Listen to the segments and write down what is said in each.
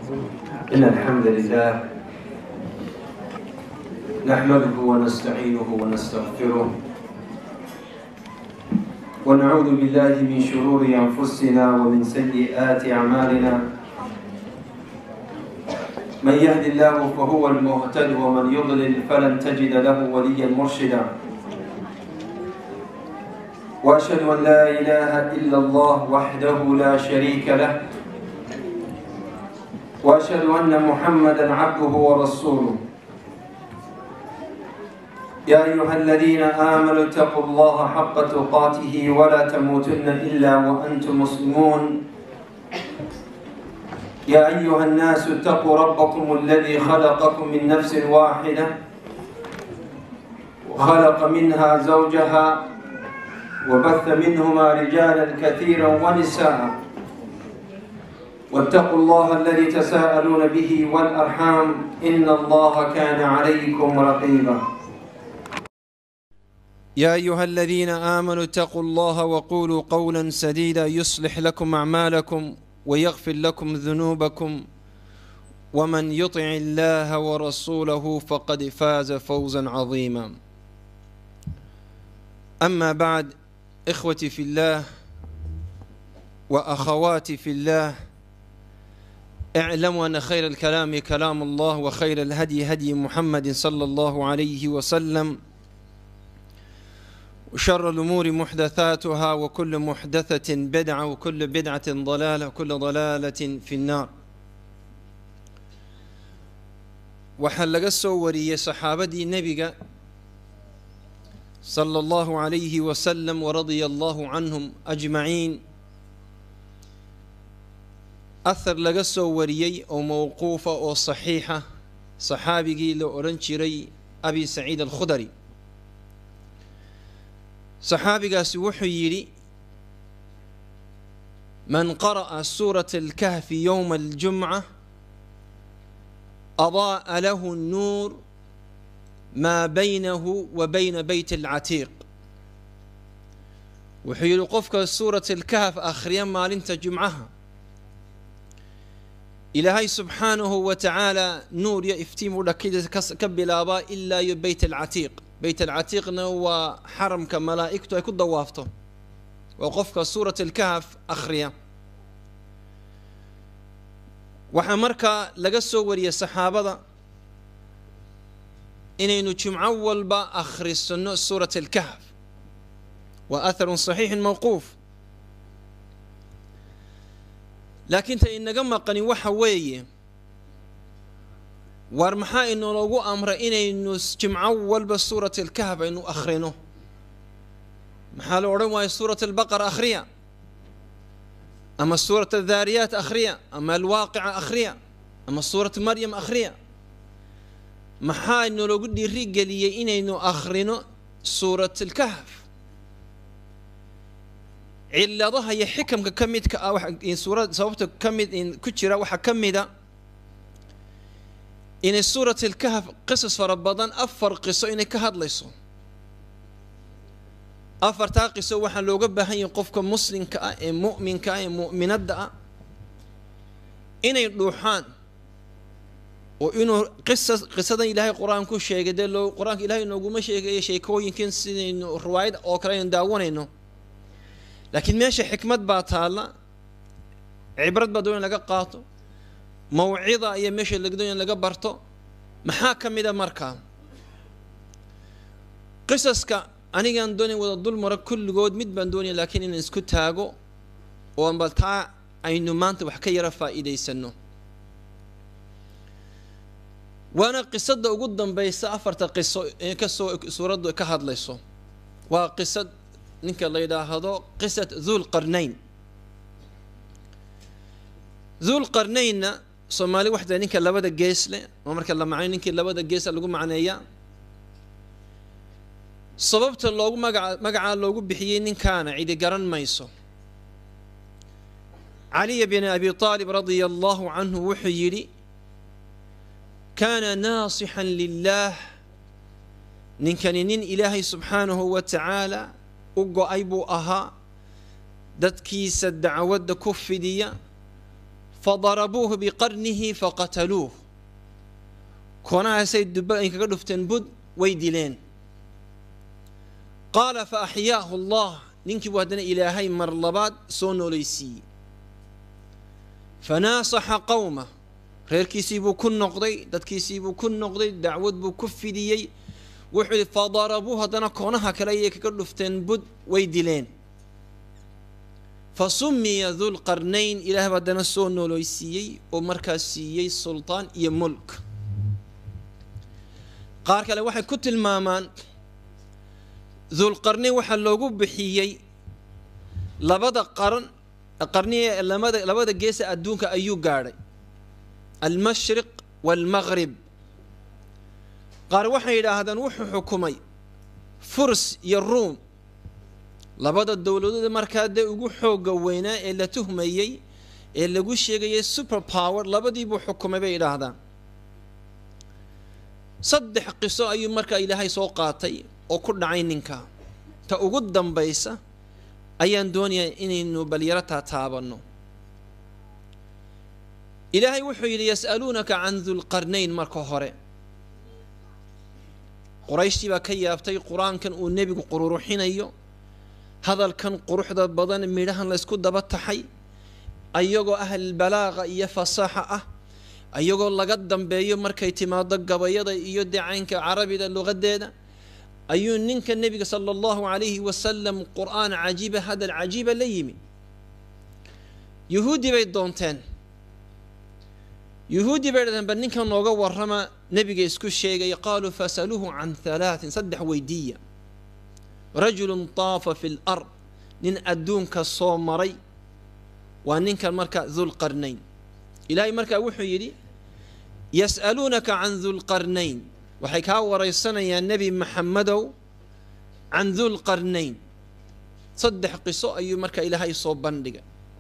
إن الحمد لله نحمده ونستعينه ونستغفره ونعوذ بالله من شرور أنفسنا ومن سيئات أعمالنا من يهد الله فهو المهتد ومن يضلل فلن تجد له وليا مرشدا وأشهد أن لا إله إلا الله وحده لا شريك له واشهد ان محمدا عبده ورسوله يا ايها الذين امنوا اتقوا الله حق تقاته ولا تموتن الا وانتم مسلمون يا ايها الناس اتقوا ربكم الذي خلقكم من نفس واحده وخلق منها زوجها وبث منهما رجالا كثيرا ونساء واتقوا الله الذي تساءلون به والارحام ان الله كان عليكم رقيبا يا ايها الذين امنوا اتقوا الله وقولوا قولا سديدا يصلح لكم اعمالكم ويغفر لكم ذنوبكم ومن يطع الله ورسوله فقد فاز فوزا عظيما اما بعد اخوتي في الله واخواتي في الله اعلموا أن خير الكلام كلام الله وخير الهدي هدي محمد صلى الله عليه وسلم وشر الأمور محدثاتها وكل محدثة بدعة وكل بدعة ضلالة وكل ضلالة في النار وحلق السورية صحابة نبي صلى الله عليه وسلم ورضي الله عنهم أجمعين ahar laga soo wariyey oo mowquufa oo saxiixa saxaabigii la odhan jiray abi saciid alkhudari saxaabigaasi wuxuu yidhi man qara'a suurata alkahfi yowma aljumca adaa'a lahu nnuur maa baynahu wa bayna beyt alcatiiq wuxuu yidhi qofka suurat alkahf akhriya maalinta jumcaha ilaahay subxaanahu wa tacaala nuur iyo iftiim u dhakida ka bilaabaa ilaa iyo beyt alcatiiq beyt alcatiiqna waa xaramka malaa'igtu ay ku dawaafto waa qofka suurat alkahf akhriya waxaa markaa laga soo wariyay saxaabada inaynu jumco walba akhrisano suurat alkahf waa atharun saxiixin mawquuf laakiin ta inaga maqani waxa weeye waar maxaa inoogu amray inaynu jimco walba suurat alkahf aynu akhrino maxaa la odhan waaya suurat albaqara akhriya ama suurat adhaariyaat akhriya ama alwaaqica akhriya ama suurat maryam akhriya maxaa inoogu dhiiri geliyey inaynu akhrino suurat alkahf ciladaha iyo xikamka ka midka ah suura sababta ka mid ku jira waxaa ka mida inay suurat alkahf qisas fara badan afar qiso inay ka hadlayso afartaa qiso waxaa looga baahan yahay qofka muslimka ah ee mu'minka ah ee mu'minadda ah inay dhuuxaan oo inuu qisas qisadan ilaahay qur-aanku sheegay dee loo qur-aanka ilahay inooguma sheegayo sheekooyinkan sidaynu riwaayad oo kale aynu daawanayno laakiin meesha xikmad baa taalla cibrad baa doon in laga qaato mawcida iyo meesha doon in laga barto maxaa ka mida markaa qisaska anigaan doonayn wada dul maro kulligood mid baan doonaya laakiin inaan isku taago oo bal taa aynu maanta wax ka yara faa'iidaysano waana qisada ugu dambaysa afarta qiso ee kasoo suuraddu ka hadlayso waa qisad ninka la yidhaahdo qisat dhulqarnayn dhulqarnaynna soomaali waxda ninka labada gees leh oo marka la macnayo ninkii labada geesa lagu macneeyaa sababta loogu magaca magacaa loogu bixiyey ninkaana cidi garan mayso caliya bin abi aalib radia allahu canhu wuxuu yidhi kaana naasixan lilaah ninkani nin ilaahay subxaanahu wa tacaala u go-ay buu ahaa dadkiisa dacwadda ku fidiya fadarabuuhu biqarnihi faqataluuh koonahaasay dubba ay kaga dhufteen bud way dileen qaala fa axyaahu allah ninkii buu haddana ilaahay mar labaad soo noolaysiiyey fanaasaxa qowma reerkiisii buu ku noqday dadkiisii buu ku noqday dacwad buu ku fidiyey wuxuu yihi fadarabuu haddana koonaha kale ayay kaga dhufteen bud way dileen fa sumiya dulqarnayn ilaah baa haddana soo nooleysiiyey oo markaas siiyey sultaan iyo mulk qaar kale waxay ku tilmaamaan dulqarnayn waxaa loogu bixiyey labada qaran qarni ee lamada labada geesa adduunka ayuu gaadhay almashriq waalmaghrib qaar waxay yidhaahdaan wuxuu xukumay furs iyo ruum labada dowladood markaa dee ugu xoogga weynaa ee la tuhmayey ee lagu sheegayay super power labadiibuu xukumay bay yidhaahdaan saddex qiso ayuu markaa ilaahay soo qaatay oo ku dhacay ninka ta ugu dambaysa ayaan doonayaa inaynu balyaro taataabanno ilaahay wuxuu yidhi yas'aluunaka can dulqarnayn marka hore qorayshtii baa ka yaabtay qur-aankan uu nebigu qururuxinayo hadalkan quruxda badan midhahan laysku daba taxay ayagoo ahlbalaaqa iyo fasaaxa ah ayagoo laga dambeeyo markay timaado gabayada iyo decaynka carabida luqadeeda ayuu ninka nebiga sala allahu calayhi wasalam qur-aan cajiiba hadal cajiiba la yimi yuhuudi bay doonteen yuhuudi bay dhahdeen bal ninkan nooga warrama nebiga isku sheegay qaaluu fasaluuhu can halaatin saddex weydiiya rajulun taafa fi lard nin adduunka soo maray waa ninkan marka dulqarnayn ilaahay markaa wuxuu yidhi yas'aluunaka can dulqarnayn waxay kaa waraysanayaan nebi maxamedow can dulqarnayn saddex qiso ayuu markaa ilaahay soo bandhiga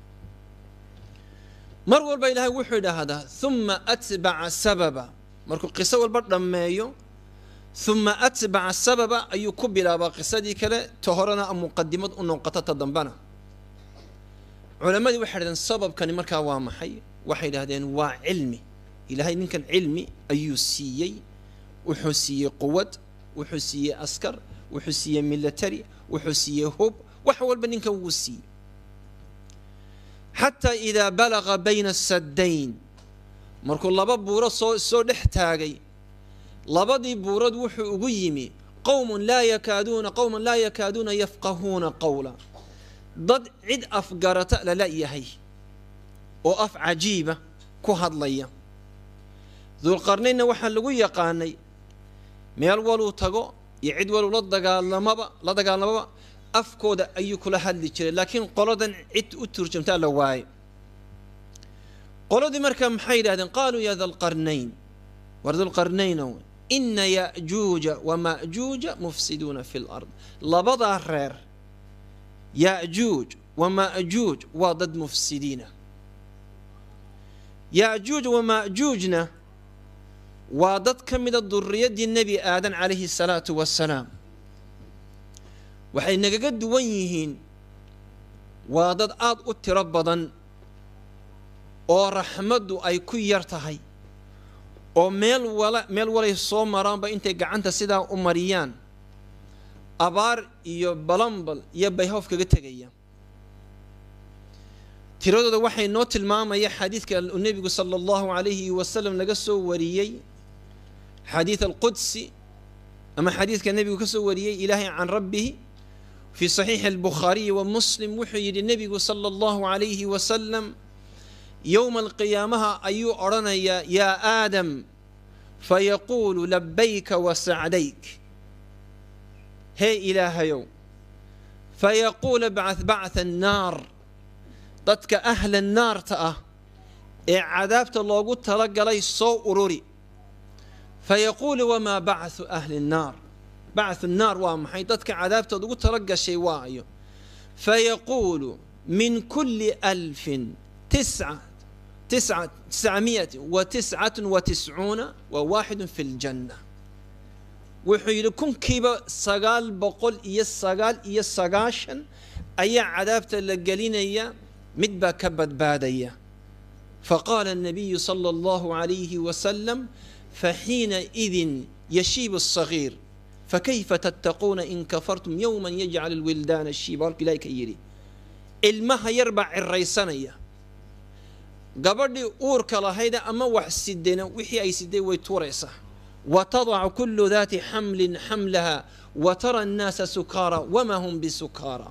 mar walba ilaahay wuxuu idhaahdaa huma atbaca sababa markuu qiso walba dhammeeyo huma atbaca sababa ayuu ku bilaabaa qisadii kale ta horena muqadimad u noqota ta dambana culammadii waxay dhahdeen sababkani markaa waa maxay waxay idhahdeen waa cilmi ilaahay ninkan cilmi ayuu siiyey wuxuu siiyey quwad wuxuu siiyey askar wuxuu siiyey military wuxuu siiyey hub wax walba ninkan wuu siiyey xataa idaa balaqa bayna asaddayn markuu laba buuro soo soo dhex taagay labadii buurood wuxuu ugu yimi qowmun laa yakaaduuna qowman laa yakaaduuna yafqahuuna qowla dad cid afgarata lala yahay oo af cajiiba ku hadlaya dulqarnaynna waxaa lagu yaqaanay meel waluu tago iyo cid waluu la dagaalamaba la dagaalamaba afkooda ayuu kula hadli jiray laakiin qoladan cid u turjamtaa la waaye qoladii markaa maxay yidhahdeen qaaluu ya dalqarnayn war dulqarnaynow ina ya'juuja wama'juuja mufsiduuna fi lard labadaa reer ya'juuj wama'juuj waa dad mufsidiina ya'juuj wama'juujna waa dad ka mida duriyaddii nebi aadan calayhi salaatu wassalaam waxay nagaga duwan yihiin waa dad aada u tiro badan oo raxmaddu ay ku yar tahay oo meel wala meel walay soo maraanba intay gacanta sidaa u mariyaan abaar iyo balambal iyo bayhoof kaga tegaya tiradooda waxay noo tilmaamaya xadiidka nebigu sala allahu calayhi wasalam laga soo wariyey xadiid alqudsi ama xadiidka nebigu ka soo wariyey ilaahay can rabbihi في صحيح البخاري ومسلم وحي النبي صلى الله عليه وسلم يوم القيامة أيو أرنا يا, يا آدم فيقول لبيك وسعديك هي إله يوم فيقول بعث بعث النار ضدك أهل النار تأه عذابت الله قلت لك لي صو أروري فيقول وما بعث أهل النار بعث النار وامحي ضدك عذابته ugu talagashay waayo فيقول من كل ألف تسعة تسعة تسعمائة وتسعة وتسعون وواحد في الجنة وحيل كن كيبا سقال بقول إيا السقال إيا السقاشن أي عذابت اللقلين إيا مدبا كبد بادية فقال النبي صلى الله عليه وسلم فحينئذ يشيب الصغير فكيف تتقون إن كفرتم يوما يجعل الولدان الشيب إليك يري المها يربع الريسانية gabadhii uurka lahayda ama wax sidena wixii ay siday way tuuraysaa watadacu kullu daati xamlin xamlaha watara annaasa sukaara wamaa hum bisukaara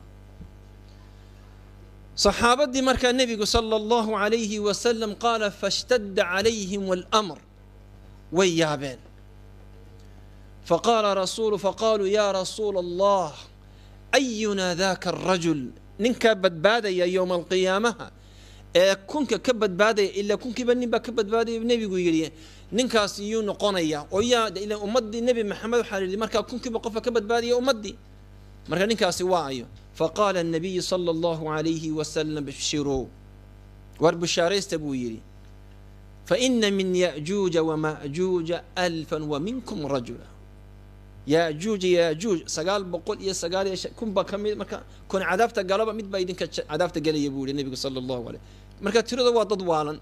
saxaabadii markaa nebigu sala allahu calayhi wasalam qaala fashtadda calayhim almr way yaabeen faqaala rasuulu faqaaluu yaa rasuula allah ayunaa daaka arajul ninkaa badbaadaya yowma alqiyaamaha ee kunka ka badbaadaya ilaa kunkiiba nin baa ka badbaadaya nebigu yidhi ninkaas yuu noqonaya oo yaa ila ummaddii nebi maxamed waxaa yidhi markaa kunkiiba qofka ka badbaadaya ummaddii marka ninkaasi waa ayo faqaala الnabiyu salى اllahu عalayhi wasalam bshiruu war bushaaraysta buu yidhi faina min yaأjuuja wamaأjuuja alfa waminkum rajula yajuuj yajuuj sagaal boqol iyo sagaal iyo kun baa ka mid marka kun cadaabta galaba mid baa idinka cadaabta gelaya buu yihi nebigu sala allahu aleyh marka tirada waa dad waalan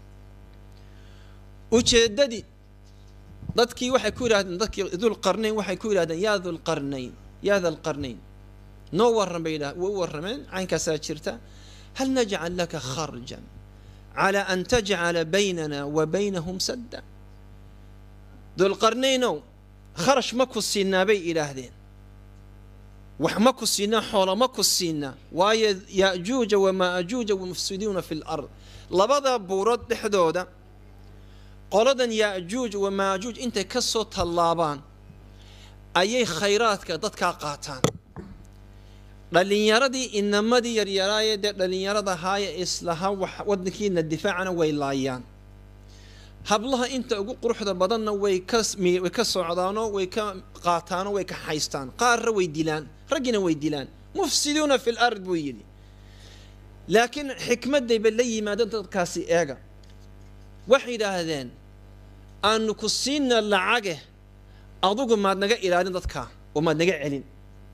ujeeddadii dadkii waxay ku yidhahdeen dadkii dulqarnayn waxay ku yidhahdeen yaa dulqarnayn yaa dalqarnayn noo warran bay yidhah way u warrameen caynkaasaa jirta hal najcal laka kharjan calaa an tajcala baynana wa baynahum sadda dulqarnaynow kharash ma ku siinaa bay idhaahdeen wax ma ku siinaa xoolo ma ku siinaa waayo ya'juuja wama'juuja mufsiduuna fi lard labada buurood dhexdooda qoladan ya'juuj wama'juuj intay ka soo tallaabaan ayay khayraadka dadkaa qaataan dhallinyaradii inamadii yaryaraayee dee dhallinyarada ahaaya islahaa waddankiina difaacana way laayaan hablaha inta ugu quruxda badanna way kaway ka socdaanoo way ka qaataanoo way ka haystaan qaarra way dilaan raggina way dilaan mufsiduuna fi lard buu yidhi laakiin xikmadayba la yimaadeen dadkaasi eega waxay yidhaahdeen aanu ku siina lacage adugu maad naga ilaalin dadkaa oo maad naga celin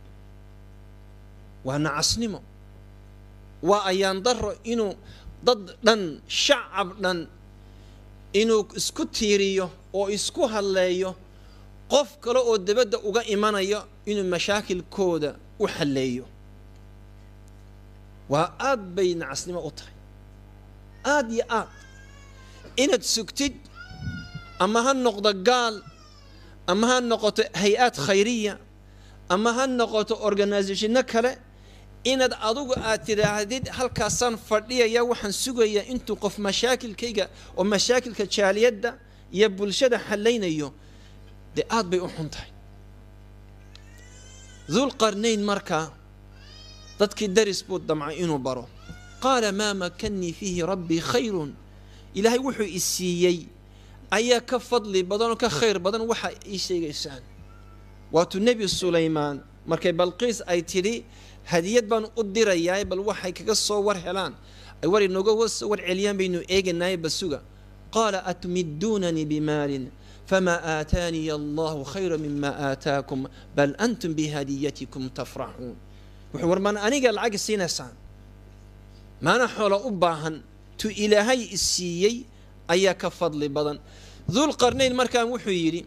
waa nacasnimo waa ayaan daro inuu dad dhan shacab dhan inuu isku tiiriyo oo isku hadleeyo qof kale oo dabadda uga imanayo inuu mashaakilkooda u halleeyo waa aad bay nacasnimo u tahay aad iyo aad inaad sugtid ama ha noqdo gaal ama ha noqoto hay-aad khayriya ama ha noqoto organisationno kale inaad adugu aad tidhaahdid halkaasaan fadhiyaya waxaan sugayaa intuu qof mashaakilkayga oo mashaakilka jaaliyadda iyo bulshada xallaynayo dee aad bay u xun tahay dulqarnayn markaa dadkii daris buu damcay inuu baro qaala maa makannii fiihi rabbii khayrun ilaahay wuxuu i siiyey ayaa ka fadli badan oo ka khayr badan waxa ii sheegaysaan waatuu nebi sulaymaan markay balqiis ay tidhi hadiyad baan u dirayaa bal waxay kaga soo war helaan ay war inooga soo war celiyaan baynu eeganaay basuga qaala atmiduunanii bimaalin famaa aataaniya allahu khayra mima aataakum bal antum bihadiyatikum tafraxuun wuxuu war maan aniga lacag siinaysaan maana xoolo u baahan tu ilaahay isiiyey ayaa ka fadli badan dulqarnayn markaan wuxuu yidhi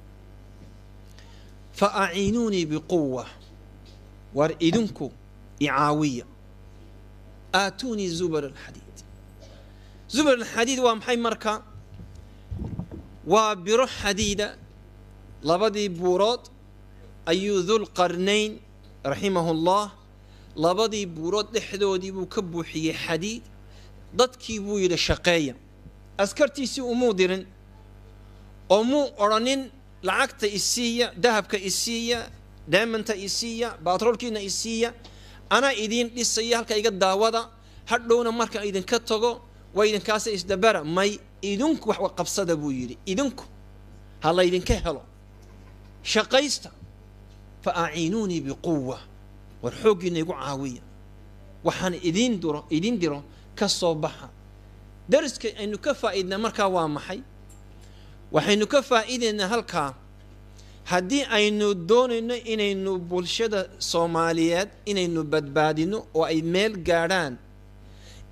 fa aciinuunii biquwa war idinku icaawiya aatuunii zubar alxadiid zubar alxadiid waa maxay marka waa biro xadiida labadii buurood ayuu dulqarnayn raximahu llah labadii buurood dhexdoodii buu ka buuxiyey xadiid dadkii buu yidhi shaqeeya askartiisii umuu dirin oo muu odhanin lacagta isiiya dahabka isiiya daamanta isiiya baatroolkiina isiiya anaa idiin dhisaya halka iga daawada hadhowna markaan idinka tago waa idinkaasa isdabara may idinku wax qabsada buu yidhi idinku ha laydinka helo shaqaysta fa aciinuunii biquwa war xooggiina igu caawiya waxaan idiin diro idiin diro ka soo baxa dariska aynu ka faa'iidnaa markaa waa maxay waxaynu ka faa'iidaynaa halkaa haddii aynu doonayno inaynu bulshada soomaaliyeed inaynu badbaadino oo ay meel gaadhaan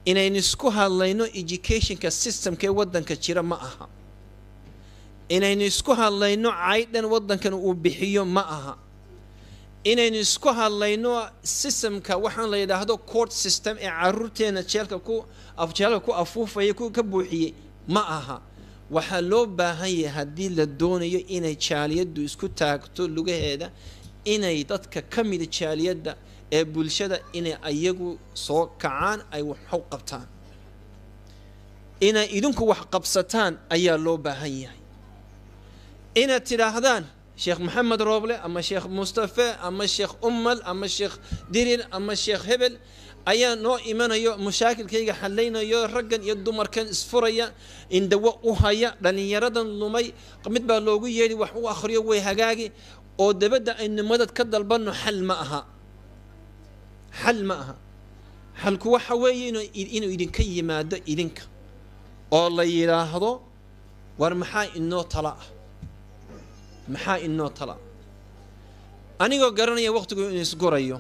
inaynu isku hadlayno educationka systemka ee waddanka jira ma aha inaynu isku hadlayno caydhan waddankan uu bixiyo ma aha inaynu isku hadlayno systemka waxaan la yidhaahdo court system ee caruurteena jeelka ku jeelka ku afuufaya ka buuxiyey ma aha waxaa loo baahan yahay haddii la doonayo inay jaaliyaddu isku taagto lugaheeda inay dadka ka mida jaaliyadda ee bulshada inay ayagu soo kacaan ay waxu qabtaan inay idinku wax qabsataan ayaa loo baahan yahay inaad tidhaahdaan sheekh maxamed rooble ama sheekh mustafe ama sheekh ummal ama sheekh dirir ama sheekh hebel ayaa noo imanayo mashaakilkayga xallaynayo raggan iyo dumarkan isfuraya indhawo u haya dhallinyaradan lumay mid baa loogu yeedhi wax u akhriyo way hagaagi oo dabadda aynu madad ka dalbanno xal ma aha xal ma aha xalku waxa weeye inuu idinka yimaado idinka oo la yidhaahdo war maxaa inoo tala ah maxaa inoo tala anigoo garanaya wakhtigu inu isgurayo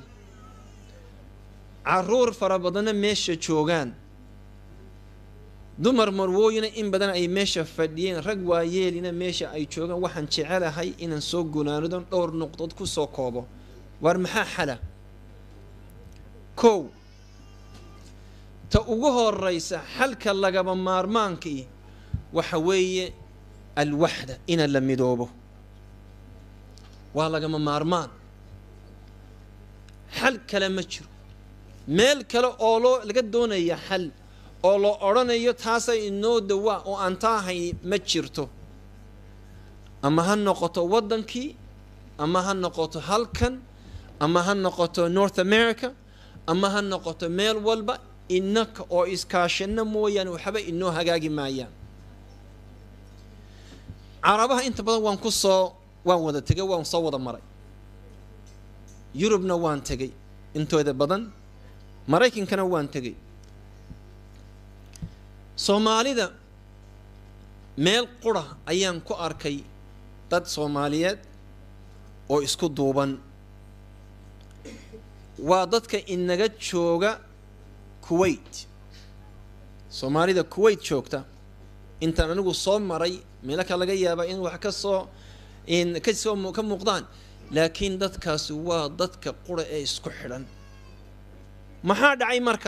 caruur fara badanna meesha joogaan dumar marwooyina in badan ay meesha fadhiyeen rag waayeelina meesha ay joogaan waxaan jecelahay inaan soo gunaanadon dhowr nuqdood ku soo koobo waar maxaa xala kow ta ugu horeysa xalka lagaba maarmaankii waxa weeye alwaxda ina la midoobo waa lagama maarmaan xal kale ma jiro meel kale oo loo laga doonaya xal oo la odhanayo taasay inoo dawaa oo aan taahay ma jirto ama ha noqoto waddankii ama ha noqoto halkan ama ha noqoto north america ama ha noqoto meel walba innaka oo iskaashano mooyaane waxba inoo hagaagi maayaan carabaha inta badan waan ku soo waan wada tegay waan soo wada maray yurubna waan tegay intooda badan maraykankana waan tegay soomaalida meel qura ayaan ku arkay dad soomaaliyeed oo isku duuban waa dadka inaga jooga kuwait soomaalida kuwait joogta intaan anigu soo maray meelo ka laga yaabaa in wax ka soo kasoo ka muuqdaan laakiin dadkaasi waa dadka qura ee isku xidhan maxaa dhacay marka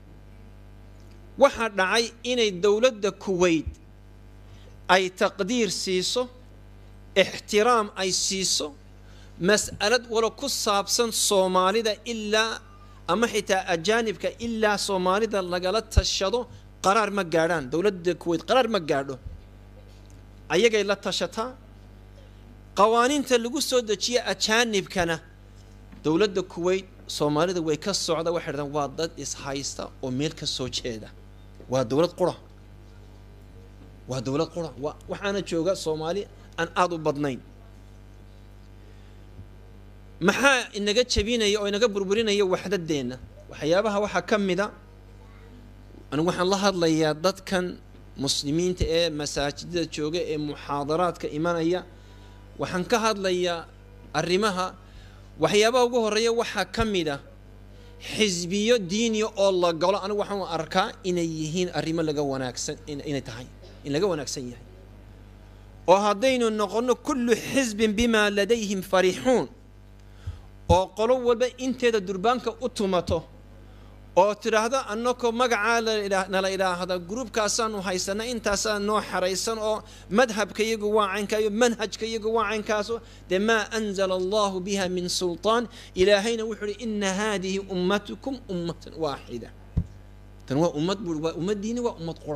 waxaa dhacay inay dowladda kuwait ay taqdiir siiso ixtiraam ay siiso mas'alad walo ku saabsan soomaalida ilaa ama xitaa ajaanibka ilaa soomaalida lagala tashado qaraar ma gaadhaan dowladda kuwait qaraar ma gaadho ayagay la tashataa qawaaniinta lagu soo dejiya ajaanibkana dowladda kuwait soomaalida way ka socda waxay dhahdaan waa dad ishaysta oo meel ka soo jeeda waa dowlad qura waa dowlad qura waa waxaana jooga soomaali aan aada u badnayn maxaa inaga jabinaya oo inaga burburinaya waxdadeenna waxyaabaha waxaa ka mida anigu waxaan la hadlayaa dadkan muslimiinta ee masaajidada jooga ee muxaadaraadka imanaya waxaan ka hadlayaa arrimaha waxyaabaha ugu horeeya waxaa ka mid a xisbiyo diiniya oo la galo anigu waxaan arkaa inay yihiin arrimo laga wanaagsan inay tahay in laga wanaagsan yahay oo haddaynu noqonno kullu xisbin bimaa ladayhim fariixuun oo qolo walba inteeda durbaanka u tumato oo tidhaahdo annakoo magacaa nala idhaahda gruubkaasaanu haysana intaasaa noo xaraysan oo madhabka iyagu waa caynkayo manhajka iyagu waa caynkaaso dee maa anzala allahu biha min sulطaan ilaahayna wuxuu uhi ina haadihi ummatukum ummatan waaxida tan waa ummad bui waa ummaddiini waa ummad qura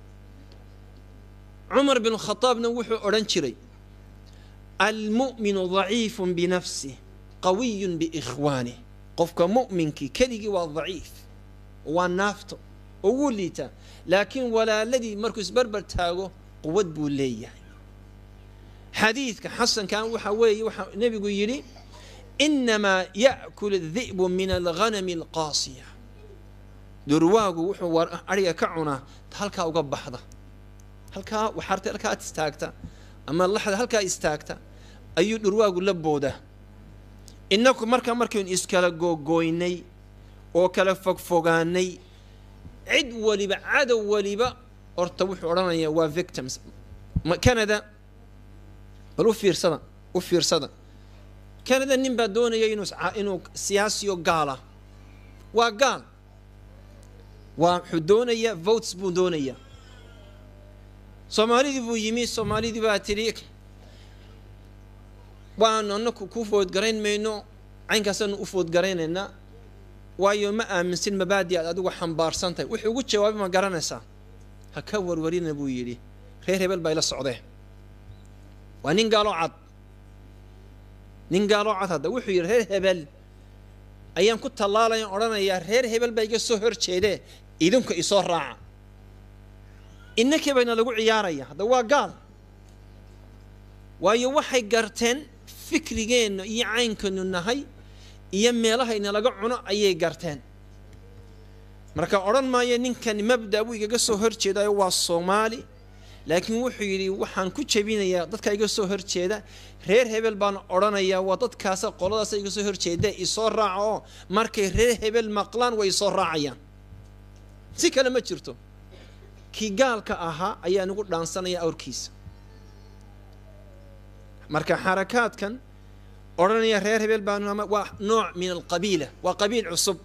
cumar bin khadaabna wuxuu odhan jiray almu'minu daciifun binafsih qawiyun biikhwaanih qofka mu'minkii keligii waa daciif waa naafto oo wuu liitaa laakiin walaaladii markuu isbarbar taago quwad buu leeyahay xadiidka xasankan waxa weeye waxaa nebigu yidhi inamaa ya'kul الdi'bu min alghanami alqaasiya durwaagu wuxuu ariga ka cunaa halkaa uga baxda halkaa waxaarta halkaa istaagta ama laxda halkaa istaagta ayuu dhurwaagu la boodaa innaku markaa markaynu iskala googooynay oo kala fogfogaanay cid waliba cadow waliba horta wuxuu odhanayaa waa victims canada bal u fiirsada u fiirsada canada nin baa doonaya inuu inuu siyaasiyo gaala waa gaal waa wuxuu doonayaa votes buu doonayaa soomaalidii buu yimi soomaalidii baa tidhi waanu anaku ku foodgarayn mayno caynkaasaanu u foodgaraynaynaa waayo ma aaminsin mabaadi aad adigu xambaarsan tahay wuxuu ugu jawaabay ma garanaysaa ha ka warwarina buu yidhi reer hebel baa ila socdee waa nin gaaloo cad nin gaaloo cad hadda wuxuu yidhi reer hebel ayaan ku tallaalayan odhanayaa reer hebel baa iga soo hor jeedee idinku isoo raaca innakii bayna lagu ciyaaraya hadda waa gaal waayo waxay garteen fikrigeenna iyo caynkanu nahay iyo meelahayna laga cuno ayay garteen marka odhan maayo ninkani mabda buu igaga soo hor jeedayo waa soomaali laakiin wuxuu yidhi waxaan ku jebinayaa dadka iga soo hor jeeda reer hebel baan odhanayaa waa dadkaasa qoladaasa iga soo hor jeeda isoo raaca oo markay reer hebel maqlaan way isoo raacayaan si kale ma jirto kii gaalka ahaa ayaa nagu dhaansanaya awrkiisa marka xarakaadkan odhanaya reer hebel baan waa nooc min alqabiila waa qabiil cusub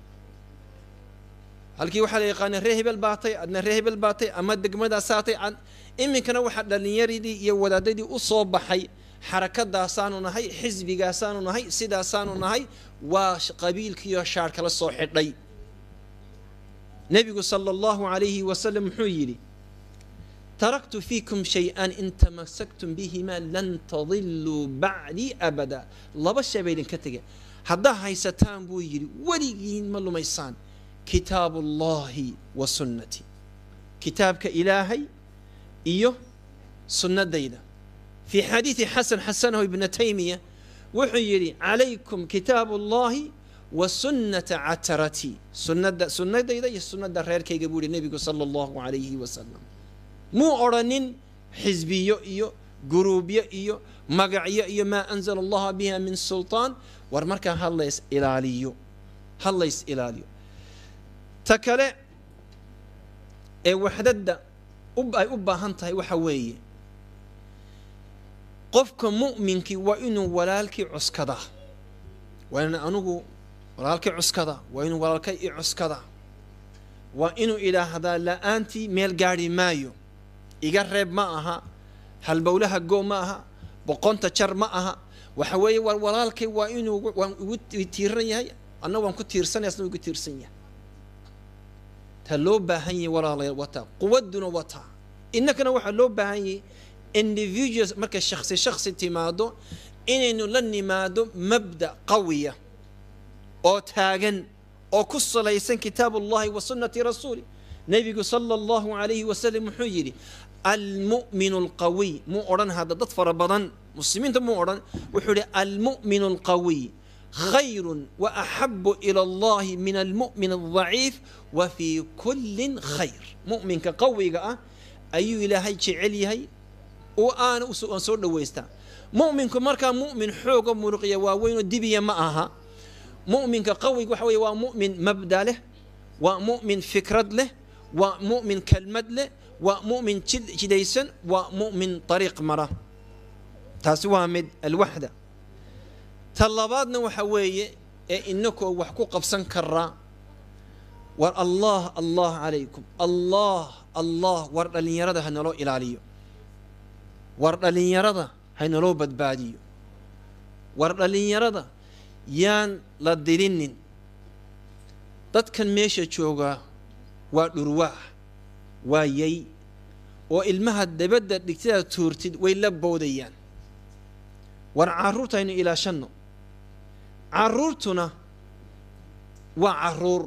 halkii waxaa la yaqaana reer hebel baatay adna reer hebel baatay ama degmadaasaatay iminkana waxaa dhallinyaradii iyo wadaadadii u soo baxay xarakadaasaanu nahay xisbigaasaanu nahay sidaasaanu nahay waa qabiilkiiyo shaar kala soo xidhay nebigu sala allahu calayhi wasalam muxuu yidhi taraktu fiikum shay-an in tamasaktum bihimaa lan tadiluu bacdii abada laba shay baa idinka tege haddaa haysataan buu yidhi weligiin ma lumaysaan kitaabu ullahi wa sunnati kitaabka ilaahay iyo sunnadayda fii xadiidi xasan xasanahu ibna taymiya wuxuu yidhi calaykum kitaabu ullahi wa sunnata catarati sunnada sunnadayda iyo sunnada reerkayga buu yihi nebigu sala allahu calayhi wasalam muu odrhanin xisbiyo iyo guruubyo iyo magacyo iyo maa anzala allaha biha min sulطaan war markaa hadlays ilaaliyo hadlays ilaaliyo ta kale ee waxdadda ay u baahan tahay waxa weeye qofka mu'minkii waa inuu walaalkii cuskadaa waa in anugu walaalkii cuskada waa inuu walaalkay i cuskada waa inuu idhaahdaa la-aantii meel gaadhi maayo iga reeb ma aha halbowlaha goo ma aha boqonta jar ma aha waxa weeye war walaalkay waa inuu waan igu tiiran yahay anna waan ku tiirsanaya asna igu tiirsan yahay ta loo baahan yahay walaalayaal wataa quwadduna wataa innakana waxaa loo baahan yahay individuals markay shaksi shaksi timaado inaynu la nimaado mabda qawiya oo taagan oo ku salaysan kitaab ullahi wa sunnati rasuuli nebigu sala allahu calayhi wasalam wuxuu yidhi almu'minu alqawiy muu odhan hadda dad fara badan muslimiinta muu odhan wuxuu yidhi almu'minu alqawiy khayru wa axabu ila allahi min almu'min aldaciif wa fii kullin khayr mu'minka qawiga ah ayuu ilaahay jecel yahay oo aana aan soo dhowaystaa mu'minku markaa mu'min xooga muruqya waaweynoo dibiya ma aha mu'minka qawiga waxa weye waa mu'min mabda leh waa mu'min fikrad leh waa mu'min kelmad leh waa mu'min jidaysan waa mu'min ariiq mara taasi waa mid alwaxda ta labaadna waxa weeye ee inakoo wax ku qabsan karaa war allah allah calaykum allah allah war dhallinyarada hanaloo ilaaliyo war dhallinyarada haynaloo badbaadiyo war dhallinyarada yaan la dilinin dadkan meesha joogaa waa dhurwaax waa yay oo ilmaha dabadda dhigtada tuurtid way la boodayaan war carruurta aynu ilaashanno carruurtuna waa carruur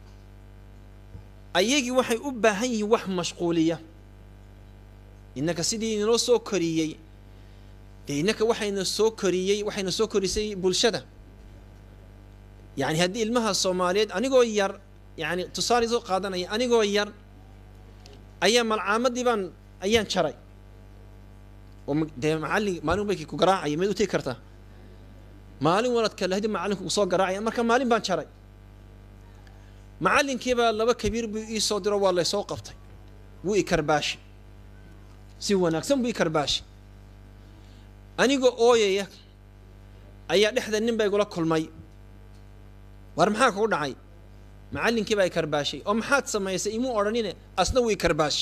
ayagii waxay u baahan yihiin wax mashquuliya innaka sidii inoo soo koriyey dee innaka waxayna soo koriyey waxayna soo korisay bulshada yani haddii ilmaha soomaaliyeed anigoo yar yani tusaale soo qaadanaya anigoo yar ayaa malcaamadii baan ayaan jaray oo dee macallin maalin bay ku garaacaya mayd u tegi kartaa maalin waladka lahdi macallinku kusoo garaacaya marka maalin baan jaray macallinkii baa laba kabiir buu ii soo diro waa laysoo qabtay wuu i karbaashi si wanaagsan buu i karbaashi anigoo ooyaya ayaa dhexda nin baa igula kulmay war maxaa kugu dhacay macallinkii baa i karbaashay oo maxaad samaysay imuu odhanine asna wuu i karbaashi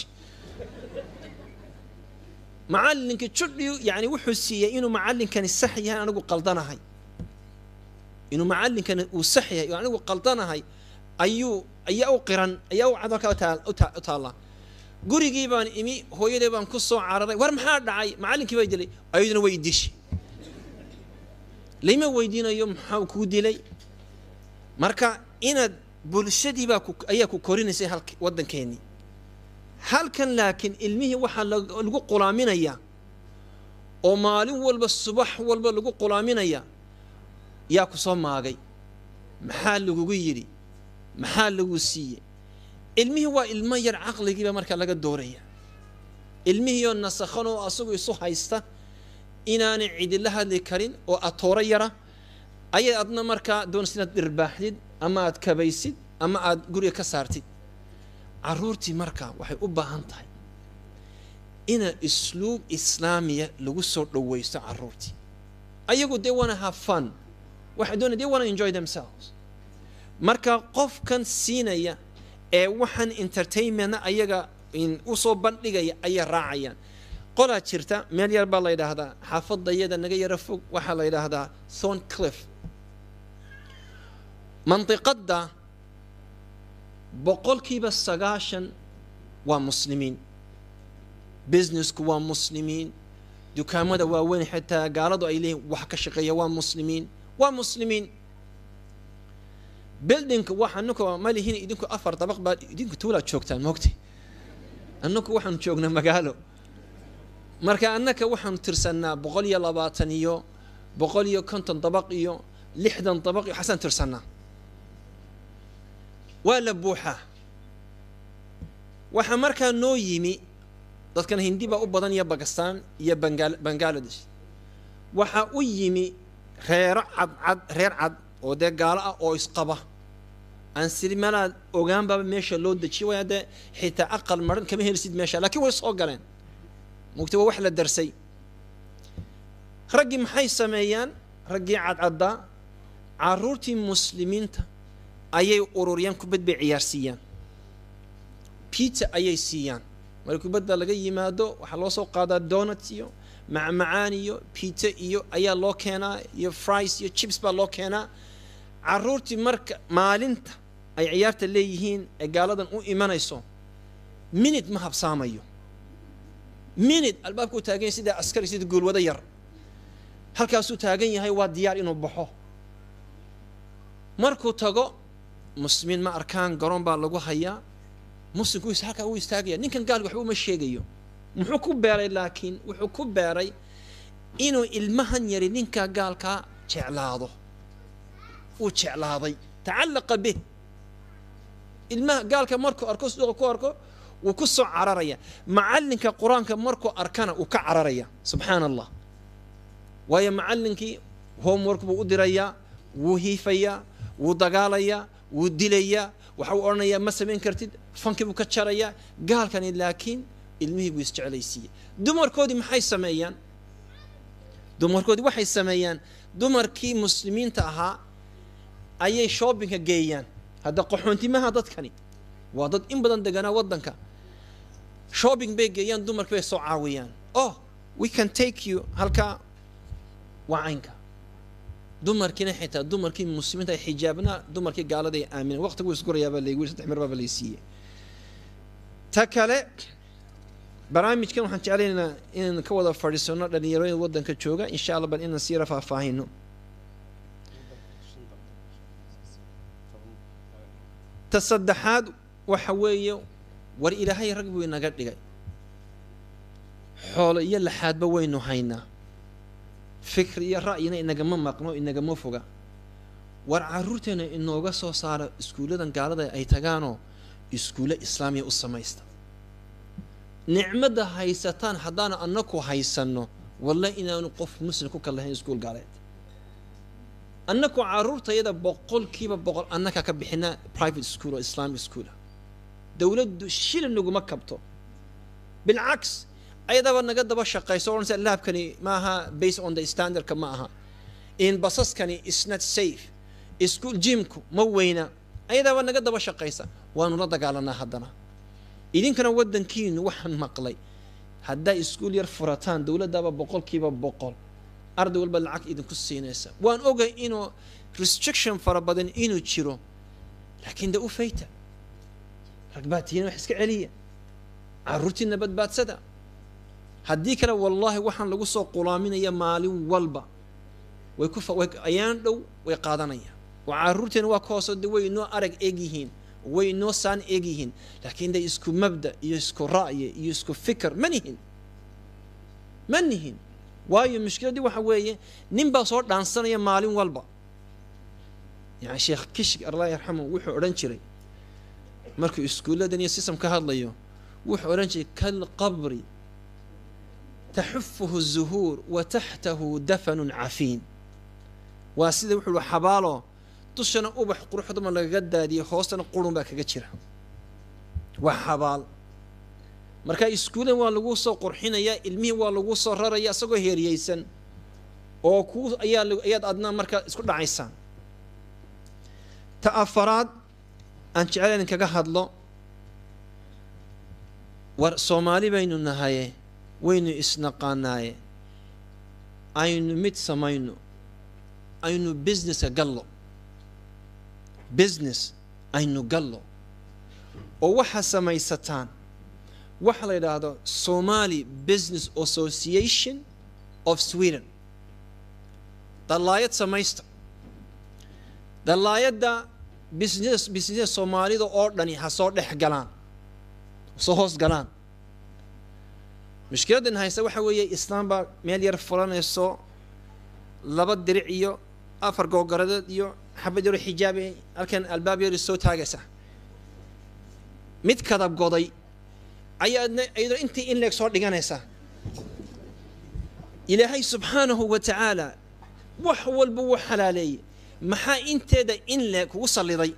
macallinkii judhiyu yani wuxuu siiyey inuu macallinkani sax yahay anigu qaldanahay inuu macallinkani uu sax yahay oo anigu qaldanahay ayuu ayaa u qiran ayaa u cad halkaa u taallaa gurigii baan imi hooyaday baan ku soo cararay war maxaa dhacay macallinkii baa dilay ayaduna way dishay layma weydiinayo maxaa kuu dilay marka inaad bulshadii baa ayaa ku korinaysay halk waddankeennii halkan laakiin ilmihii waxaa lagu qulaaminayaa oo maalin walba subax walba lagu qulaaminayaa yaa ku soo maagay maxaa lagugu yidhi maxaa lagu siiyey ilmihii waa ilmo yar caqligiiba markaa laga dooraya ilmihiioo nasakhan oo asagu isu haysta inaanay cidila hadli karin oo atooro yara ayay adna markaa doonaysa inaad dhirbaaxdid ama aad kabaysid ama aad guriga ka saartid carruurtii markaa waxay u baahan tahay ina isluub islaamiya lagu soo dhowaysto carruurtii ayagu they wanna have fun waxay doonaya they wanna enjoy themselves marka qofkan siinaya ee waxaan entertainmentna ayaga usoo bandhigaya ayay raacayaan qolaa jirta meel yar baa la yidhaahdaa xaafadayada naga yaro fog waxaa la yidhaahdaa thorn cliff mandiqadda boqolkiiba sagaashan waa muslimiin businessku waa muslimiin dukaamada waaweyn xitaa gaaladu ay leeyihin wax ka shaqeeya waa muslimiin waa muslimiin buildingka waxa annaku ma lihin idinku afar dabaq baa idinku tuulaad joogtaan moogtay annaku waxaanu joognaa magaalo marka annaka waxaanu tirsannaa boqol iyo labaatan iyo boqol iyo konton dabaq iyo lixdan dabaq iyo xasaan tirsannaa waa la buuxaa waxaa markaa noo yimi dadkan hindi baa u badan iyo bakistan iyo bangal bangaladesh waxaa u yimi reero cadcad reer cad oo dee gaalo ah oo isqaba aan siri meelaad ogaanbaba meesha loo dejiyo way haddee xitaa aqal maran kama helisid meesha laakiin way soo galeen mugti waa wax la darsay raggii maxay sameeyaan raggii cadcaddaa carruurtii muslimiinta ayay ururiyaan kubad bay ciyaarsiiyaan pizza ayay siiyaan marka kubadda laga yimaado waxaa loo soo qaadaa donut iyo macmacaan iyo pizza iyo ayaa loo keenaa iyo fries iyo chips baa loo keenaa carruurtii marka maalinta ay ciyaarta leeyihiin ee gaaladan u imanayso minute ma habsaamayo minute albaabkuu taagan yahay sida askari sida goolwado yar halkaasuu taagan yahay waa diyaar inuu baxo markuu tago muslimiin ma arkaan garoon baa lagu hayaa muslimku halkaa uu istaagaya ninkan gaalka waxba uma sheegayo muxuu ku beeray laakiin wuxuu ku beeray inuu ilmahan yari ninkaa gaalkaa jeclaado uu jeclaaday tacallaqa bih ilmaha gaalka markuu arko suuqa ku arko wuu ku soo cararaya macallinka qur-aanka markuu arkana uu ka cararaya subxaana allah waayo macallinkii homework buu u dirayaa wuu hiifayaa wuu dagaalayaa wuu dilayaa waxa uu odhanayaa ma samayn kartid fankii buu ka jarayaa gaalkani laakiin ilmihii buu isjeclaysiiyey dumarkoodii maxay sameeyaan dumarkoodii waxay sameeyaan dumarkii muslimiinta ahaa ayay shoppingka geeyaan hadda qaxoontimaha dadkani waa dad in badan deganaa waddanka shopping bay geeyaan dumarkii bay soo caawiyaan oh we can take you halkaa waa caynka dumarkiina xitaa dumarkii muslimiinta ay xijaabnaa dumarkii gaalada ay aamineen waqtigu isgurayaabaa laygu saddex mir baaba lay siiyey ta kale barnaamijkan waxaan jeclaynaynaa inaan ka wada fadhiisano dhalinyarooyinka waddanka jooga insha allah bal inaan siira faahfaahino ta saddexaad waxa weeye war ilaahay rag buu inaga dhigay xoolo iyo laxaadba waynu haynaa fikr iyo ra'yina inagama maqno inagama foga war carruurteena inooga soo saara iskuulladan gaalada ay tagaanoo iskuulle islaamiya u samaysta nicmadda haysataan haddaanu annaku haysanno walle inaanu qof muslim ku kal lahayn iskuul gaaleed annaku caruurtayada boqolkiiba boqol annaka ka bixinaa private school oo islamic schoola dowladdu shilin naguma kabto bilcaks ayadaba naga daba shaqayso odhanaysa laabkani maaha based on the standardka ma aha in basaskani is not safe school jimku ma weyna ayadaaba naga daba shaqaysa waanu la dagaalanaa haddana idinkana waddankiinu waxaan maqlay haddaa iskuul yar furataan dowladdaaba boqolkiiba boqol arday walba lacag idinku siinaysa waan ogay inuu restriction fara badan inuu jiro laakiin de u fayta ragbaatiina wax iska celiya caruurtiina badbaadsada haddii kale wallaahi waxaan lagu soo qulaaminaya maalin walba way ku way ayaan dhow way qaadanayaan oo caruurteena waa ka hoosoo de way inoo arag eeg yihiin way inoo saan eeg yihiin laakiin de isku mabda iyo isku ra'yi iyo isku fikr ma nihin ma nihin waayo mushkiladdii waxa weeye nin baa soo dhaansanaya maalin walba yani sheekh kishk allah yarxamu wuxuu odhan jiray markuu iskuulladan iyo system ka hadlayo wuxuu odhan jiray kalqabri taxufuhu الzuhuur wa taxtahu dafanun cafiin waa sida wuxuu xabaalo dushana ubax quruxdama lagaga daadiyay hoostana qurun baa kaga jira waa xabaal marka iskuulan waa lagu soo qurxinayaa ilmihii waa lagu soo raraya isagoo heeriyeysan oo ku ayaa ayaad adna marka isku dhacaysaan ta afaraad aan jecel idin kaga hadlo war soomaali baynu nahaye waynu isnaqaanaaye aynu mid samayno aynu businesska gallo business aynu gallo oo waxaa samaysataan waxa la yidhaahdo somali business association of sweden dallaayad samaysta dallaayadda business business soomaalida oo dhani ha soo dhex galaan soo hoos galaan mushkiladdan haysta waxa weeye islaam baa meel yar fulanayso laba diric iyo afar googaradeed iyo xabad yaro xijaabe halkan albaab yari soo taagaysa mid kadab goday ayaadna iyadoo intii in leeg soo dhiganaysaa ilaahay subxaanahu wa tacaala wax walba wuu xalaaleeyey maxaa inteeda in leeg kugu salliday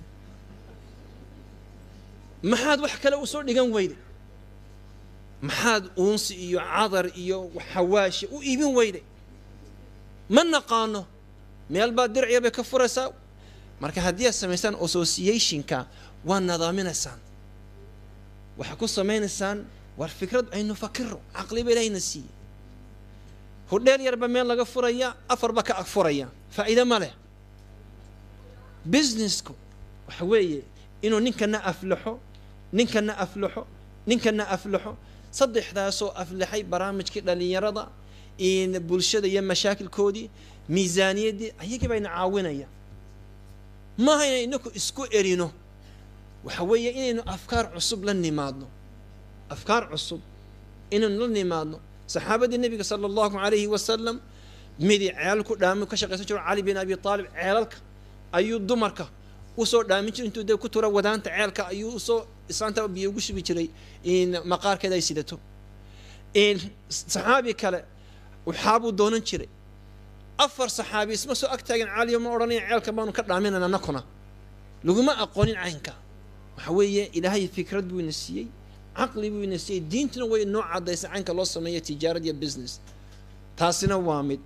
maxaad wax kale u soo dhigan weyday maxaad uunsi iyo cadar iyo xawaashi u iibin weyday ma naqaano meel baad dirciya bay ka furaysaa marka haddii aad samaysaan associationka waa nadaaminaysaan waxaa ku samaynaysaan war fikrad aynu fakiro caqliba ilaahayna siiye hodheel yarba meel laga furaya afarba ka ag furaya faa'iide ma leh businessku waxa weeye inuu ninkana aflaxo ninkana aflaxo ninkana aflaxo saddexdaasoo aflaxay barnaamijkii dhallinyarada bulshada iyo mashaakilkoodii miisaaniyaddii ayagii bayna caawinaya maaha inay inaku isku erino waxa weeye inaynu afkaar cusub la nimaadno afkaar cusub inaynu la nimaadno saxaabadii nebiga sala allahu calayhi wasalam midi ceelal ku dhaami ka shaqaysan jiro cali bin abi aalib ceelalka ayuu dumarka usoo dhaamin jiray intuu dee ku tura wadaanta ceelka ayuu usoo islaanta biyo ugu shubi jiray maqaarkeeda ay sidato saxaabi kale waxaabuu doonan jiray afar saxaabi isma soo ag taagan caliyo ma odhanaya ceelka baanu ka dhaaminana nakuna laguma aqoonin caynka waxa weeye ilaahay fikrad buu ina siiyey caqli buu ina siiyey diintuna way noo caddaysay caynka loo sameeyo tijaarad iyo business taasina waa mid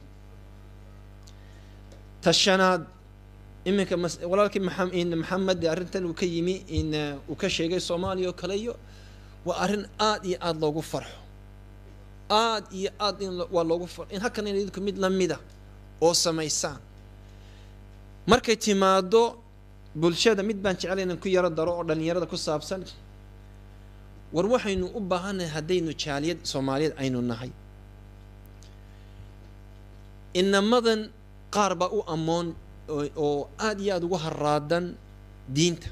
tashanaad iminka walaalkii maxamed arrintan uu ka yimi in uu ka sheegay soomaaliya oo kale iyo waa arrin aad iyo aada loogu farxo aad iyo aad in waa loogu farxo in halkan in idinku mid lamida oo samaysaan markay timaado bulshada mid baan jecel inaan ku yaro daro oo dhallinyarada ku saabsan war waxaynu u baahannahay haddaynu jaaliyad soomaaliyeed aynu nahay inamadan qaar baa u ammoon oo aada iyo aada ugu haraadan diinta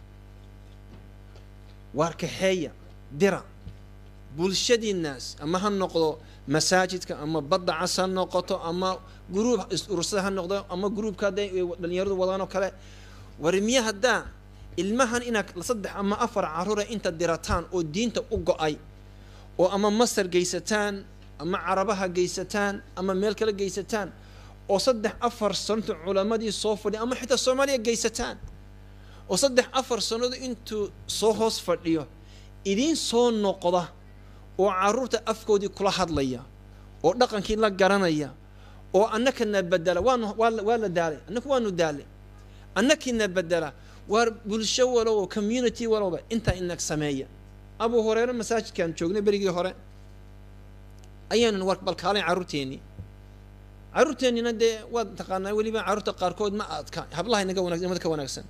waar kaxeeya dira bulshadiinaas ama ha noqdo masaajidka ama badda cas ha noqoto ama gruub urursada ha noqdo ama gruubka hadday dhalinyaradu wadaan oo kale war miya haddaa ilmahan inaad saddex ama afar caruura inta dirataan oo diinta u go-ay oo ama masar geysataan ama carabaha geysataan ama meel kale geysataan oo saddex afar santo culammadii soo fadhiya ama xitaa soomaaliya geysataan oo saddex afar sannadood intuu soo hoos fadhiyo idiin soo noqda oo carruurta afkoodii kula hadlaya oo dhaqankii la garanaya oo annakana bedela waanu waa la daalay annaku waanu daalay annakiina bedela waar bulsho walowba community walowba intaa inag sameeya abu horeere masaajidkaan joognay berigii hore ayaanan war balkaalay carruurteennii carruurteennina dee waad taqaanaa weliba carruurta qaarkood ma adka hablaha inaga wanagsan imada ka wanaagsan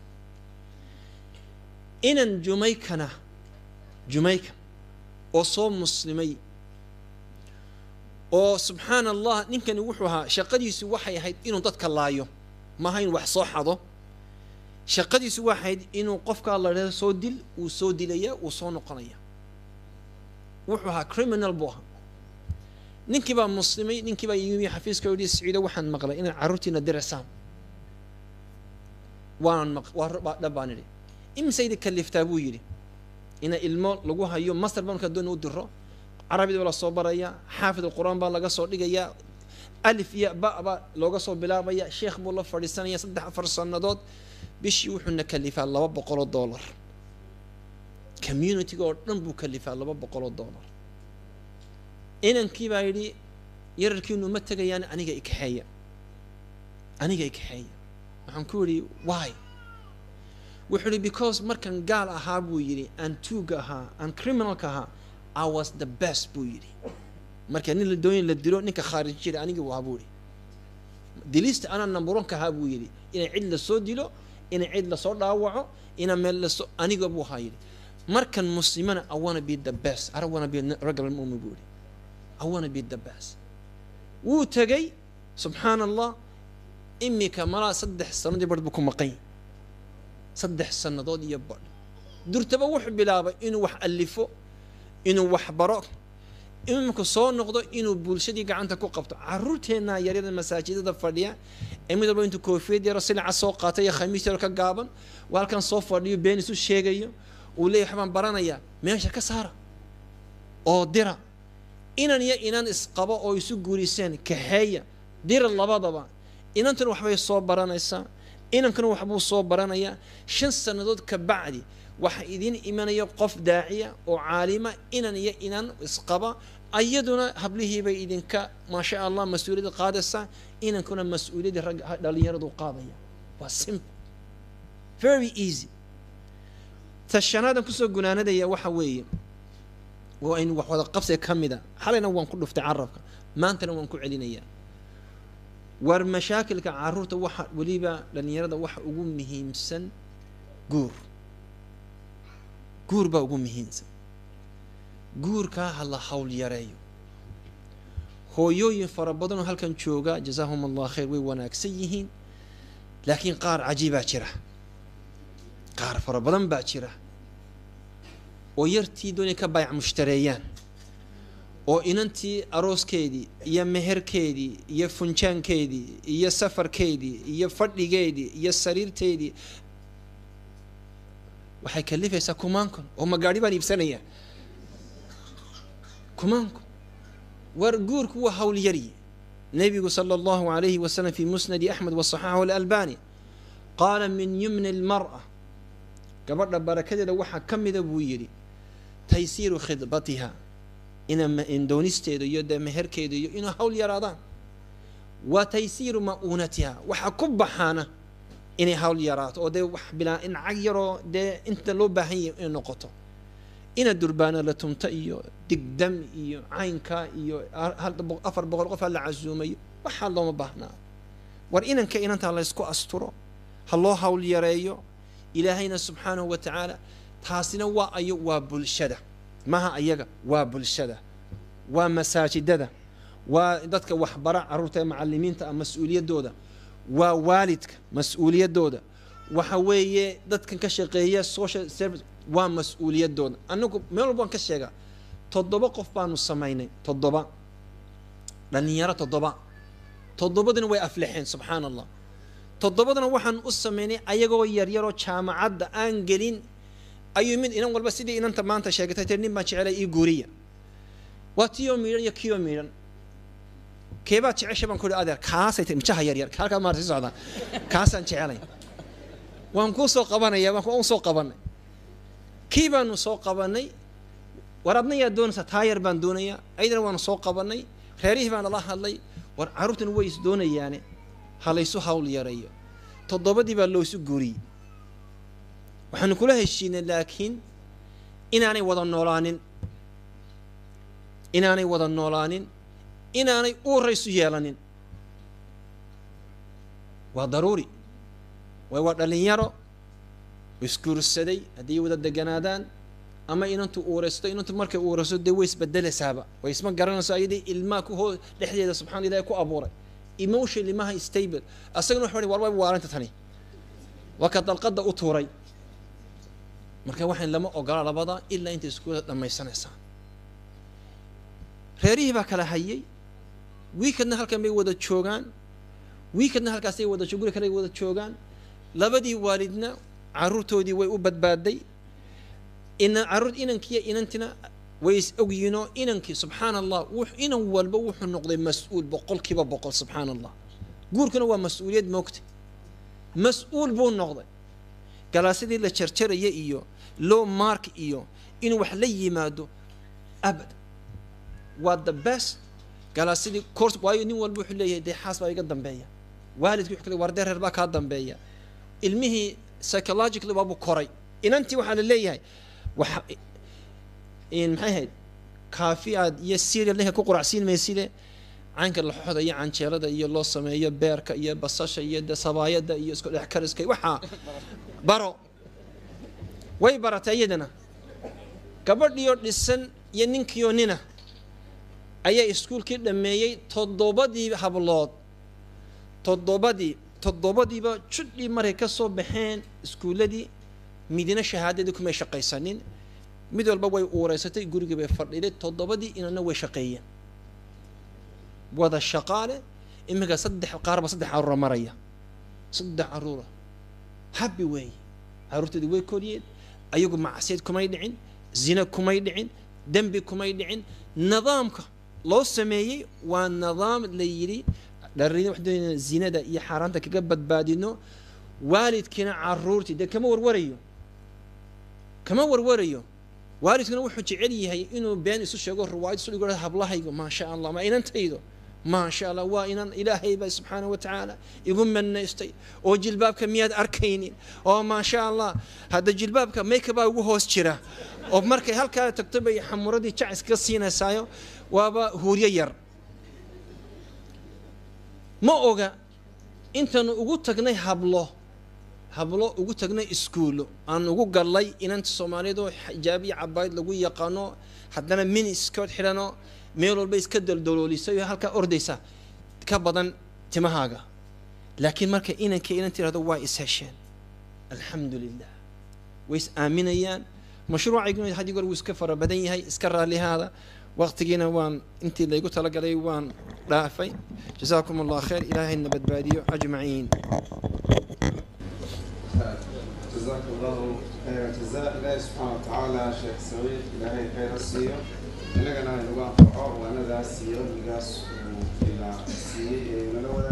inan jumaykana jumayka oo soo muslimay oo subxaana allah ninkani wuxuu ahaa shaqadiisu waxay ahayd inuu dadka laayo maaha inuu wax soo xado shaqadiisu waxay ahayd inuu qofkaa la dhahdo soo dil uu soo dilaya uu soo noqonaya wuxuu ahaa criminal buu ahaa ninkii baa muslimay ninkii baa yimi xafiiska yidhi siciido waxaan maqlay inaad carruurtiina dirisaan waan maq waa dhab baan idhi imise idi kaliftaa buu yidhi ina ilmo lagu hayo master baa markaa doona u diro carabida baa lasoo baraya xaafid alqur-aan baa laga soo dhigayaa alif iyo ba baa looga soo bilaabaya sheekh buu la fadhiisanaya saddex afar sannadood bishii wuxuuna kalifaa laba boqoloo dollar communitiga oo dhan buu kalifaa laba boqoloo dollar inankii baa yidhi yararkiinu ma tegayaan aniga ikaxeeya aniga ikaxeeya waxaan ku yidhi why wuxuu yidhi because markan gaal ahaa buu yidhi aan tuuga ahaa aan criminalka ahaa i was the best buu yidhi marka nin la doonya la dilo ninka khaarij jira anigii buu ahaa buu yidhi dilista anaa namburonka ahaa buu yidhi inay cid lasoo dilo inay cid lasoo dhaawaco ina meel lasoo aniga buu ahaa yidhi markan muslimana i wanna be the best i don't wanna be a regular mu'min buu yidhi i wanna be the best wuu tegay subxaana allah imika malaa saddex sanadii badh buu ku maqan saddex sannadood iyo badh durtaba wuxuu bilaabay inuu wax alifo inuu wax baro imika soo noqdo inuu bulshadii gacanta ku qabto carruurteennaa yaryada masaajidada fadhiya ee mid walba intuu koofiyad yaro silica soo qaatay iyo khamiis yaro ka gaaban waa halkan soo fadhiyo been isu sheegayo uu leeyahy waxbaan baranayaa meesha ka saara oo dira inan iyo inan isqabo oo isu guuriseen kaxeeya dira labadaba inantuna waxbay soo baranaysaa inankuna waxbuu soo baranayaa shan sannadood ka bacdi waxaa idiin imanaya qof daaciya oo caalima inan iyo inan isqaba ayaduna hablihiibay idinka maasha allah mas-uuliyadda qaadaysaa inankuna mas-uuliyadda ragga dhalinyaradu qaadaya waa simple very easy tashanaadan kusoo gunaanadaya waxa weeye waa in wax wada qabsiga ka mid a xalayna waan ku dhuftay carabka maantana waan ku celinayaa war mashaakilka caruurta waxa weliba dhalinyarada waxa ugu muhiimsan guur guur baa ugu muhiimsan guurkaa ha la hawl yareeyo hooyooyin fara badanoo halkan jooga jazaahum allah khayr way wanaagsan yihiin laakiin qaar cajiibaa jira qaar fara badan baa jira oo yartii doonay ka baayac mushtareeyaan oo inantii arooskeedii iyo meherkeedii iyo funjaankeedii iyo safarkeedii iyo fadhigeedii iyo sariirteedii waxay kalifaysaa kumaankon oo magaadhi baan iibsanaya kumaankon war guurku waa hawl yaryi nebigu sala allahu alayhi wasalam fi musnadi axmed wasaxaxahu alalbani qaala min yumni almar'a gabadha barakadeeda waxaa ka mida buu yidhi taysiiru khidbatiha ina doonisteeda iyo dee meherkeeda iyo inuu hawl yaraadaan wa taysiiru ma'uunatiha waxaa ku baxaana inay hawl yaraato oo dee wax bilaa in cag yaroo dee inta loo baahan yahay inay noqoto ina durbaana la tumta iyo digdam iyo caynka iyo afar boqol qof ha la casuumayo waxaa looma baahnaa war inanka inantaa laysku asturo ha loo hawl yareeyo ilaahayna subxaanahu wa tacaala taasina waa ayo waa bulshada maha ayaga waa bulshada waa masaajidada waa dadka waxbara carruurta ee macalimiinta ah mas-uuliyaddooda waa waalidka mas-uuliyaddooda waxa weeye dadkan ka shaqeeya social service waa mas-uuliyaddooda anagu meel walba waan ka sheegaa toddoba qof baanu samaynay toddoba dhalinyaro toddoba toddobadina way aflexeen subxaana allah toddobadana waxaan u samaynay ayagoo yaryaroo jaamacadda aan gelin ayuu mid inan walba sidii inanta maanta sheegatay tir nin baan jecelay ii guuriya waa tiyoo miidhan iyo kiyoo miidhan keebaad jecesha baan ku ihi adeer kaasay tahay mijaha yaryar halkaa maarta sii socdaa kaasaan jecelay waan kuu soo qabanaya waan ku soo qabanay kii baanu soo qabanay war adna yaa doonaysaa taayar baan doonayaa aydana waanu soo qabanay reerihii baan nala hadlay war carruurtan way is doonayaane ha laysu hawl yareeyo toddobadii baa loosu guuriyey waxaanu kula heshiinay laakiin inaanay wada noolaanin inaanay wada noolaanin inaanay uuraysu yeelanin waa daruuri waay waa dhalinyaro isguursaday haddii wada deganaadaan ama inantu uuraysto inantu markay uurayso dee way isbedelaysaaba way isma garanayso ayadii ilmaha ku hoo dhexdeeda subxana ilahi ku abuuray emotion ilmaha stable asagana waxa war way waarinta tani waa ka dalqada u tuuray marka waxaan lama ogola labada ilaa intay iskuula dhammaysanaysaan reerihii baa kala hayay wiikadna halkan bay wada joogaan wiikadna halkaasay wada guri kale wada joogaan labadii waalidna caruurtoodii way u badbaaday ina caruur inankiiyo inantina way is ogyiinoo inankii subxaana allah inan walba wuxuu noqday mas-uul boqolkiiba boqol subxaana allah guurkuna waa mas-uuliyad moogta mas-uul buu noqday galaasyadii la jarjaraya iyo low mark iyo inuu wax la yimaado abad waa the best galaasyadii course waayo nin walba wuxuu leeyahay dee xaas baa iga dambeeya waalidkii wuxuu kale war dee reer baa kaa dambeeya ilmihii psychologically waabuu koray inantii waxaa la leeyahay waxa maxay ahayd kaafi aad iyo serial ninka ku quracsiin mayside caynka laxoxda iyo canjeelada iyo loo sameeyo beerka iyo basasha iyo de sabaayada iyo isku dhex kariska waxaa baro way baratay iyadana gabadhiyo dhisan iyo ninkiyo nina ayaa iskuulkii dhammeeyey toddobadii hablood toddobadii toddobadiiba judhii markay ka soo baxeen iskuulladii midina shahaadadii kumay shaqaysanin mid walba way uureysatay gurigii bay fadhiday toddobadii inana way shaqeeyeen wada shaqaale iminka saddex qaarba saddex caruura maraya saddex caruura habi weeye caruurtoodii way koriyeen ayagu macsiyad kumay dhicin zina kumay dhicin dembi kumay dhicin nidaamka loo sameeyey waa nidaam la yidhi dharin waxdoonayna zinada iyo xaaraanta kaga badbaadino waalidkiina caruurtii dee kama warwarayo kama warwarayo waalidkuna wuxuu jecel yahay inuu been isu sheego riwaayad isu dhigo hablahaygu maasha allah ma inantaydo maasha allah waa inan ilaahay baa subxaana wa tacaala igu manaystay oo jilbaabka miyaad arkaynin oo maasha allah hadda jilbaabka mayka baa ugu hoos jira oo markay halkaa tagto bay xamuradii jac iskaga siinaysaayo waaba huuryo yar ma oga intaanu ugu tagnay hablo hablo ugu tagnay iskuullo aan ugu gallay inanta soomaaliyeed oo xijaab iyo cabaayad lagu yaqaano haddana mini skirt xidhano meel walba iska daldaloolisay oo halkaa ordaysa ka badan timahaaga laakiin marka inanka inan tirahdo waa is hesheen alxamdu lilah way is aaminayaan mashruucayguna haddii goor wuu iska fara badan yahay iska raallihaada waqtigiina waan intii laygu talagalay waan dhaafay jazaakum allah khayr ilaahayna badbaadiyo ajmaciin جزاك الله جزاء الله سبحانه وتعالى شيخ سعيد إلهي خير السيو إننا نبغى نفعه وأنا ذا السيو نقاس إلى السيو نلو